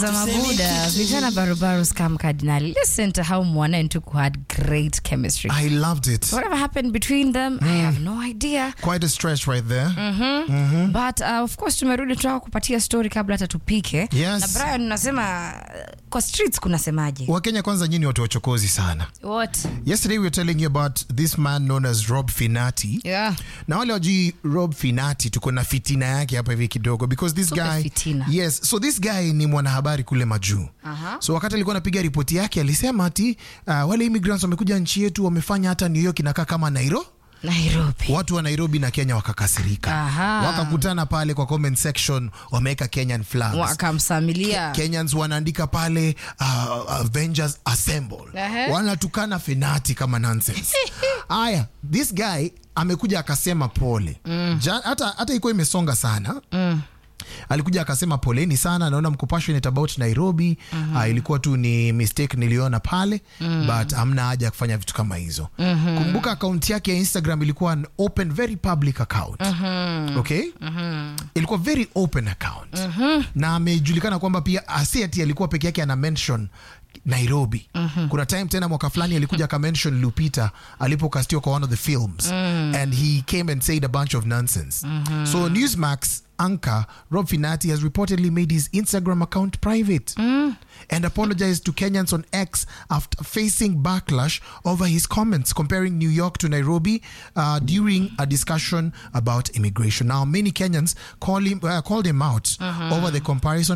Mabuda, vijana barubaru scam cardinal. Listen to how Mwana and Tuku had great chemistry. I loved it. Whatever happened between them, I have no idea. Quite a stretch right there. But uh, of course tumerudi tunataka kupatia story kabla hata tupike. Yes. Na Brian unasema uh, kwa streets kunasemaje? Wakenya kwanza nyinyi watu wachokozi sana. What? Yesterday we were telling you about this man known as Rob Finati. Yeah. na wale wajui rob finati tuko na fitina yake hapa hivi kidogo because this Tupe guy fitina. yes so this guy ni mwanahabari kule majuu Aha. so wakati alikuwa anapiga ripoti yake alisema ati uh, wale immigrants wamekuja nchi yetu wamefanya hata new york inakaa kama nairo Nairobi. watu wa nairobi na kenya wakakasirika Aha. wakakutana pale kwa comment section wameweka kenyan flags Wakamsamilia. kenyans wanaandika pale uh, avengers assemble Ehe. wanatukana fenati kama nonsense aya this guy amekuja akasema pole Ja, hata, hata ikuwa imesonga sana alikuja akasema poleni sana naona mko passionate about nairobi uh, ilikuwa tu ni mistake niliona pale but amna haja ya kufanya vitu kama hizo kumbuka akaunti yake ya instagram ilikuwa an open very public account okay ilikuwa very open account na amejulikana kwamba pia asiati alikuwa peke yake ana mention nairobi kuna time tena mwaka fulani alikuja akamention lupita alipokastiwa kwa one of the films and he came and said a bunch of nonsense so newsmax anchor rob finati has reportedly made his instagram account private and apologized to kenyans on x after facing backlash over his comments comparing new york to nairobi uh, during a discussion about immigration now many kenyans call him, uh, called him out over the comparison